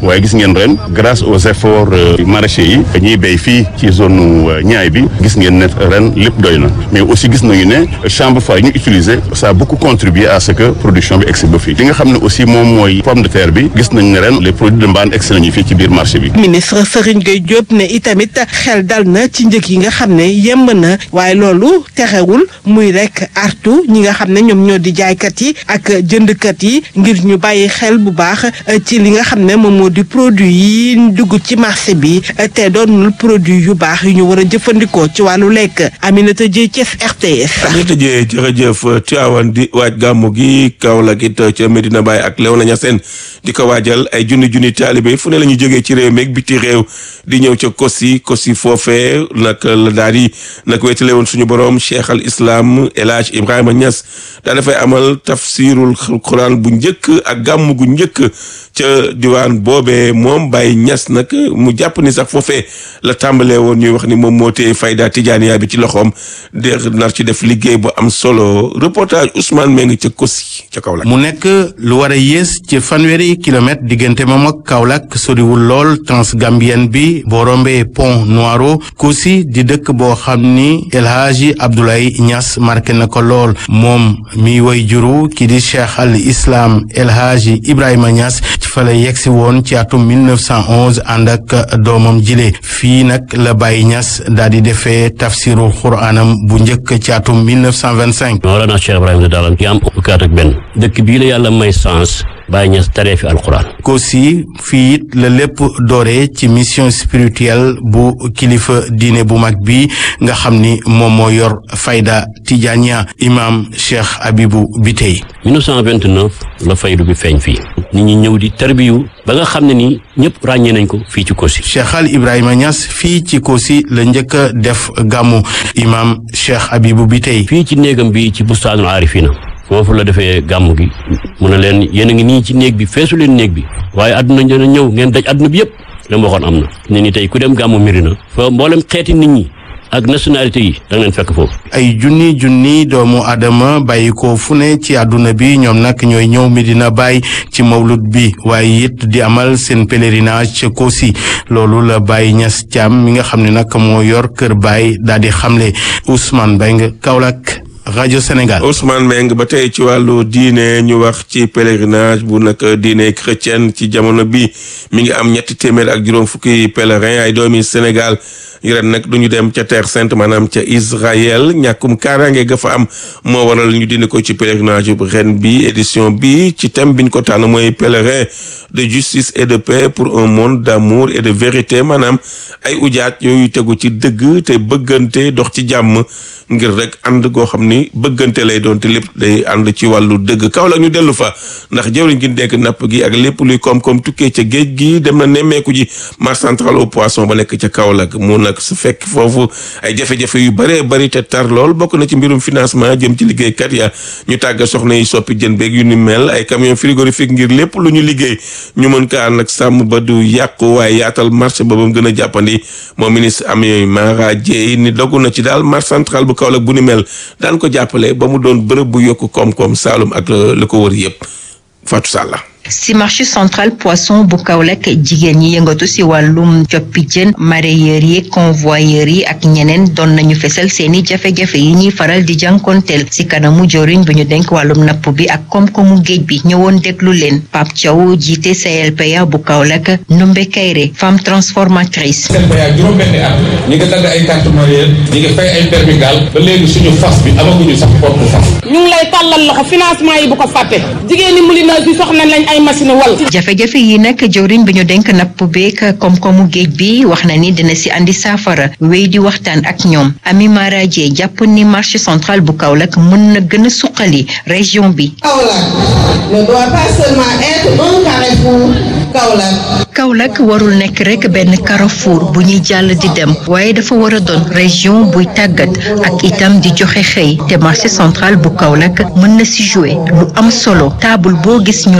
waaye gis ngeen ren grâce aux efforts maraîchers yi ñuy béy fii ci zone ñaay bi gis ngeen ne ren lépp doy na mais aussi gis nañu ne chambre froide ñu utiliser ça a beaucoup contribué à ce que production bi egsi ba fii li nga xam ne aussi moom mooy pomme de terre bi gis nañ ne ren les produits de mbaan egsi nañu fii ci biir marché bi. ministre Serigne Gueye Diop ne itamit xel dal na ci njëg yi nga xam ne yemb na waaye loolu terewul muy rek artu ñi nga xam ne ñoom ñoo di jaaykat yi ak jëndkat yi ngir ñu bàyyi xel bu baax ci li nga xam ne moom moo di produit yi dugg ci marché bi te doonul produit yu baax yu ñu war a jëfandikoo ci wàllu lekk Aminata Dieye Thiès RTS. Aminata Dieye jërëjëf Tivaouane di waaj gàmmu gi Kaolack it ca Medina Baye ak Léona Niassène di ko waajal ay junni junni taalibe fu ne la ñu jógee ci réew meeg biti réew di ñëw ca Kosi Kosi foofee nag la daal di nag wéetale woon suñu borom Cheikh al Islam El Hadj Ibrahima Niass daa dafay amal tafsirul Quran bu njëkk ak gàmm gu njëkk ca diwaan boobee moom Baye Niass nag mu jàpp ni sax foofee la tàmbalee woon ñuy wax ni moom moo tee fayda tijaaniya bi ci loxoom de nar ci def liggéey bu am solo reportage Ousmane Meng ca Kosi ca Kaolack. mu nekk lu war a yées ci fanweeri kilomètre diggante moom ak Kaolack soriwul lool transgambienne bi boo rombee pont Noiro Kosi di dëkk boo xam ni El Hadji Abdoulaye Niass marqué na ko lool moom mi woy juru ki di Cheikh al Islam El Hadji Ibrahima Niass ci fa la yegsi woon ci atum 1911 ànd ak doomam jile fii nag la Baye Niass daal di defee tafsiru xuraanam bu njëkk ci atum 1925. Mawlana Cheikh Ibrahima Dalan ki am fukki at ak benn dëkk bii la yàlla may sens Baye Niass taree fi alquran. Kosi fii it la lépp dooree ci mission spirituelle bu kilifa diine bu mag bi nga xam ni moom moo yor fayda Tijaniya imam Cheikh Abibou Bitey. 1929 la faydu bi feeñ fii. nit ñi ñëw di tarbiyu ba nga xam ne nii ñëpp ràññee nañ ko fii ci Kosi. Cheikh Al Ibrahima Niass fii ci Kosi la njëkk a def gàmmu imam Cheikh Abibou Bitey. fii ci néegam bi ci bustaanul aarifina foofu la defee gàmm gi mu ne leen yéen a ngi nii ci néeg bi feesu leen néeg bi waaye àdduna dina ñëw ngeen daj àdduna bi yëpp la ma waxoon am na ne ni tey ku dem gàmmu Mirina fa mboolem xeeti nit ñi ak nationalité yi da nga leen fekk foofu. ay junni junni doomu Adama bàyyi ko fu ne ci àdduna bi ñoom nag ñooy ñëw Medina Baye ci mawlud bi waaye it di amal seen pèlerinage ca Kosi loolu la Baye Niass Thiam mi nga xam ne nag moo yor kër Baye daal di xamle Ousmane Beng Kaolack. rajo Sénégal. Ousmane Meng ba tey ci wàllu diine ñu wax ci pèlerinage bu nag diine chrétienne ci jamono bi mi ngi am ñetti téeméer ak juróom fukki pèlerin ay doomi Sénégal ren nag du ñu dem ca Terre Sainte maanaam ca Israël ñàkkum kaaraange ga fa am moo waral ñu dindi ko ci pèlerinage bu ren bi édition bi ci thème biñ ko tànn mooy pèlerin de justice et de paix pour un monde d'amour et de vérité maanaam ay ujaat yooyu tegu ci dëgg te bëggante dox ci jàmm ngir rek ànd goo xam ni bëggante lay doon te lépp day ànd ci wàllu dëgg kaw la ñu dellu fa ndax jëwriñ gi nekk napp gi ak lépp luy koom-koom tukkee ca géej gi dem na nemmeeku ji marché central au poisson ba nekk ca Kaolack mu nag su fekk foofu ay jafe-jafe yu bëree bëri te tar lool bokk na ci mbirum financement jëm ci liggéeykat ya ñu tàgga soxna yi soppi jën beeg yu ni mel ay camion frigorifique ngir lépp lu ñu liggéey ñu mën kaa nag sàmm ba du yàqu waaye yaatal marché ba ba mu gën a jàppandi moom ministre Amy Mara Dièye ni dogu na ci daal marché central bu Kaolack bu ni mel daan ko jàppale ba mu doon bërëb bu yokk koom-koom Saalum ak la ko wër yëpp Fatou Salla si marché central poisson bu Kaolack jigéen ñi yëngatu si wàllum coppi jën mareyeurs yi convoyeurs yi ak ñeneen doon nañu fesal seeni jafe-jafe yi ñuy faral di jànkonteel si kanamu joriñ bu ñu denk wàllum napp bi ak koom-koomu géej bi ñëwoon déglu leen Pape Thiaw jiite CLPA bu Kaolack Ndumbe Kayre femme transformatrice. CLPA juróom-benni at ñi nga dagg ay carte mareyeur ñi nga fay ay permis gaal ba léegi suñu fas bi amaguñu sax porte fas. ñu ngi lay tàllal loxo financement yi bu ko fàtte jigéen ñi moulineuses yi soxna lañ ay machine wal jafe-jafe yi nag jëwriñ bi ñu denk napp beek koom-koomu géej bi wax na ni dina si andi saafara wéy di waxtaan ak ñoom Ami Mara Dieye jàpp ni marché central bu Kaolack mën na gën a suqali région bi. Kaolack ne doit pas seulement être un carrefour Kaolack. Kaolack warul nekk rek benn carrefour bu ñuy jàll di dem waaye dafa war a doon région buy tàggat ak itam di joxe xëy te marché central bu Kaolack mën na si jouer lu am solo taabul boo gis ñu lal rek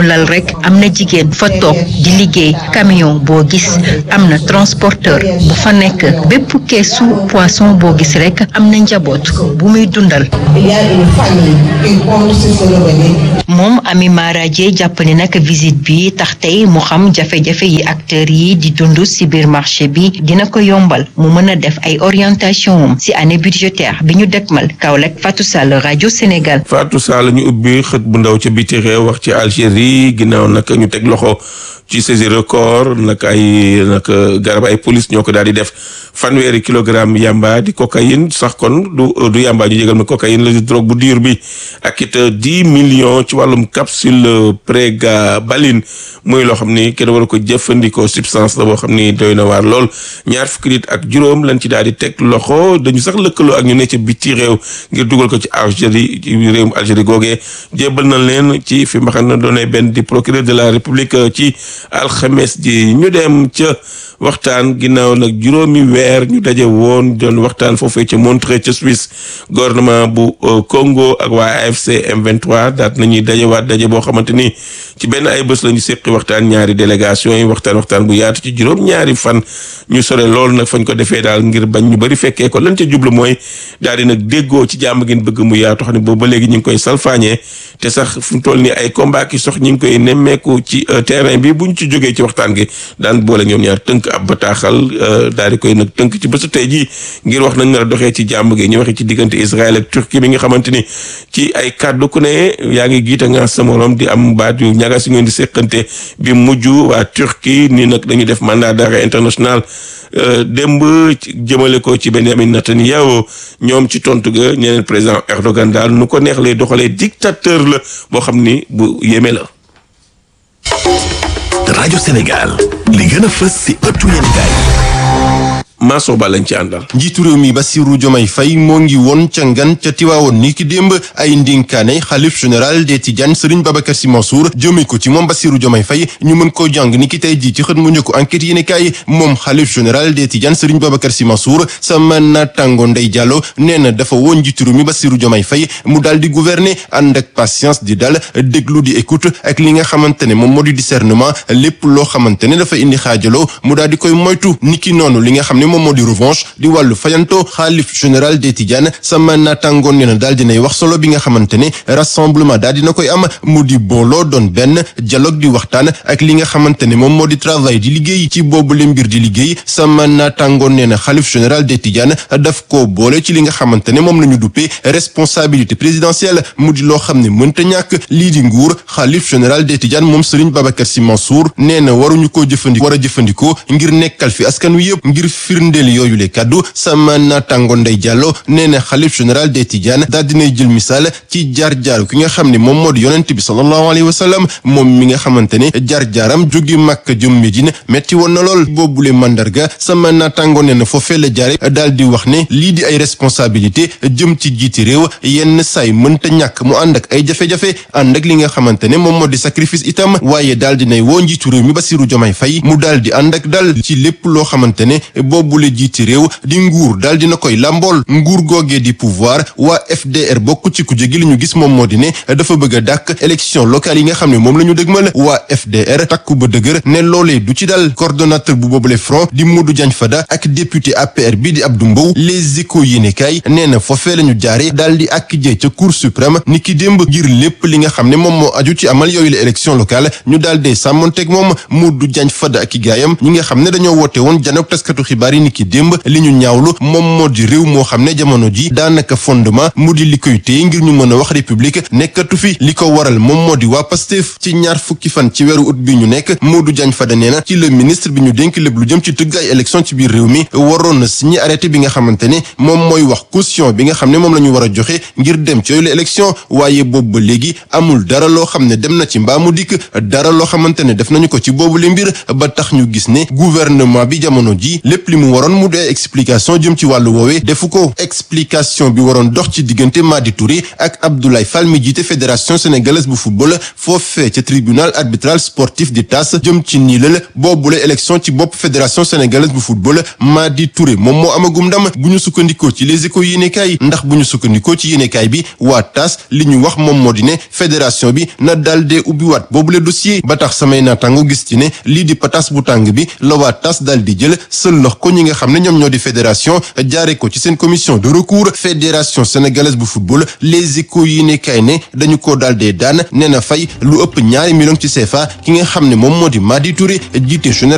am na jigéen fa toog di liggéey camion boo gis am na transporteur bu fa nekk bépp keesu poisson boo gis rek am na njaboot bu muy dundal Il y a une famille qui compte sur ce revenu. moom Ami Mara Dieye jàpp ne nag visite bi tax tey mu xam jafe-jafe yi acteurs yi di dund ci biir marché bi dina ko yombal mu mën a def ay orientation am ci année budgétaire bi ñu dëkkmal Kaolack Fatou Sall rajo Sénégal. Fatou Sall ñu ubbi xët bu ndaw ca biti réew wax ci Algérie ginnaaw nag ñu teg loxo ci saisi record nag ay nag garab ay police ñoo ko daal di def fanweeri kilogramme yamba di cocaïne sax kon du du yamba ñu jégal ma cocaïne la di drogue bu dur bi ak it dix millions ci wàllum capsule prégabalin muy loo xam ni kenn war ko jëfandikoo substance la boo xam ni doy na waar lool ñaar fukki nit ak juróom lañ ci daal di teg loxo dañu sax lëkkaloo ak ñu ne ca biti réew ngir dugal ko ci Algérie ci réewum Algérie googee jébbal na leen ci fi ma xam ne doonee benn di procureur de la république ci alxames ji ñu dem ca waxtaan ginnaaw nag juróomi weer ñu daje woon doon waxtaan foofee ca Montreux ca Suisse gouvernement bu Congo ak waa AFC M23 daat nañuy dajewaat daje boo xamante ni ci benn ay bés la ñu séqi waxtaan ñaari délégation yi waxtaan waxtaan bu yaatu ci juróom ñaari fan ñu sore loolu nag fañ ko defee daal ngir bañ ñu bëri fekkee ko lan ca jublu mooy daal di nag déggoo ci jàmm ngeen bëgg mu yaatu xam ne boobu ba léegi ñu ngi koy salfaañee te sax fu mu toll nii ay combat ki sox ñu ngi koy nemmeeku ci terrain bi bu ñu ci jógee ci waxtaan gi daan boole ñoom ñaar tënk ab bataaxal daal di koy nag tënk ci bésu tey jii ngir wax nañ nar a doxee ci jàmm gi ñu waxee ci diggante Israël ak Turquie bi nga xamante ni ci ay kàddu ku ne yaa ngi giita nga sa morom di am baat yu ñaga si ngeen di seqante bi mujj waa Turquie ni nag dañu def mandat d'arrêt international démb jëmale ko ci Benjamin Netanyahu ñoom ci tontu ga ñeneen président Erdogan daal nu ko neex lay doxalee dictateur la boo xam ni bu yéeme la. rajo Sénégal li gën a fës si ëttu yéenekaay Mansour Ba lañ ci àndal. njiitu réew mi Bassirou Diomaye Faye moo ngi woon ca ngan ca Tiwaawoon ni ki démb ay ndénkaane xalif général des Tidianes Serigne Babacar Sy Mansour jëme ko ci moom Bassirou Diomaye Faye ñu mën koo jàng ni ki tey jii ci xët mu njëkk enquête yéene kaay moom xalif général des Tidianes Serigne Babacar Sy Mansour sama naataango Ndeye Diallo nee na dafa woon njiitu réew mi Bassirou Diomaye Faye mu daal di gouverner ànd ak patience di dal déglu di écoute ak li nga xamante ne moom moo di discernement lépp loo xamante ne dafa indi xaajaloo mu daal di koy moytu niki noonu li nga xam ne moom moo di revanche di wàllu fayanto xaalif général des Tidianes sama naataangoon ne na daal dinay wax solo bi nga xamante ne rassemblement daal dina koy am mu di booloo doon benn dialogue di waxtaan ak li nga xamante ne moom moo di travail di liggéey ci boobu le mbir di liggéey sama naataangoon ne na xaalif général des Tidianes daf koo boole ci li nga xamante ne moom la ñu duppee responsabilité présidentielle mu di loo xam ne mënta ñàkk lii di nguur xaalif général des Tidianes moom Serigne Babacar Sy Mansour nee na waruñu koo jëfandikoo war a jëfandikoo ngir nekkal fi askan wi yëpp ngir firndeel yooyu le kaddu sama naataango Ndeye Diallo nee na xalif général des Tidianes daal dinay jël misaal ci jaar-jaaru ki nga xam ne moom moo di yonent bi sallallahu alayhi wa sallam moom mi nga xamante ne jaar-jaaram jóge Makka jëm Medine metti woon na lool boobule mandarga sama naataango nee na foofee la jaare daal di wax ne lii di ay responsabilité jëm ci jiiti réew yenn saay mënta ñàkk mu ànd ak ay jafe-jafe ànd ak li nga xamante ne moom moo di sacrifice itam waaye daal dinay woo njiitu réew mi Bassirou Diomaye Faye mu daal di ànd ak dal ci lépp loo xamante ne boobule jiiti réew di nguur daal dina koy làmbool nguur googee di pouvoir waa FDR bokk ci kuje gi li ñu gis moom moo di ne dafa bëgg a dàkk élection locale yi nga xam ne moom la ñu dëgmal waa FDR takku ba dëgër ne loolee du ci dal coordonnateur bu boobule front di Modou Diagne Fada ak député APR bi di Abdou Mbow les échos yéenekaay nee na foofee la ñu jaare daal di ak jee ca cour suprême ni ki démb ngir lépp li nga xam ne moom moo aju ci amal yooyu la élection locale ñu daal dee sàmmonteeg moom Modou Diagne Fada ak i gaayam ñi nga xam ne dañoo woote woon janook taskatu xibaar yi ni ki démb li ñu ñaawlu moom moo di réew moo xam ne jamono ji daanaka fondement mu di li koy téye ngir ñu mën a wax république nekkatu fi li ko waral moom moo di waa Pastef ci ñaar fukki fan ci weeru ut bi ñu nekk Modou Diagne Fada nee na ci le ministre bi ñu dénk lépp lu jëm ci tëgg ay élection ci biir réew mi waroon na signé arrêté bi nga xamante ne moom mooy wax caution bi nga xam ne moom la ñu war a joxe ngir dem ci yooyu la élection waaye boobu ba léegi amul dara loo xam ne dem na ci mbaa mu dikk dara loo xamante ne def nañu ko ci boobu le mbir ba tax ñu gis ne gouvernement bi jamono ji lépp li mu mu waroon mu dee explication jëm ci wàllu woowee defu ko explication bi waroon dox ci diggante Madi Touré ak Abdoulaye Fall mi jiite fédération sénégalaise bu football foofee ca tribunal arbitral sportif di TAS jëm ci niilal boobule élection ci bopp fédération sénégalaise bu football Madi Touré moom moo amagum ndam bu ñu sukkandikoo ci les échos yéenekaay ndax bu ñu sukkandikoo ci yéenekaay bi waa TAS li ñu wax moom moo di ne fédération bi na daal dee ubbiwaat boobule dossier ba tax samay naataango gis ci ne lii di patas bu tàng bi la waa TAS daal di jël sëllox ko ñi nga xam ne ñoom ñoo di fédération jaare ko ci seen commission de recours fédération sénégalaise bu football les échos yéenekaay ne dañu ko daal dee daan nee na fay lu ëpp ñaari millions ci CFA ki nga xam ne moom moo di Madi Touré jiite général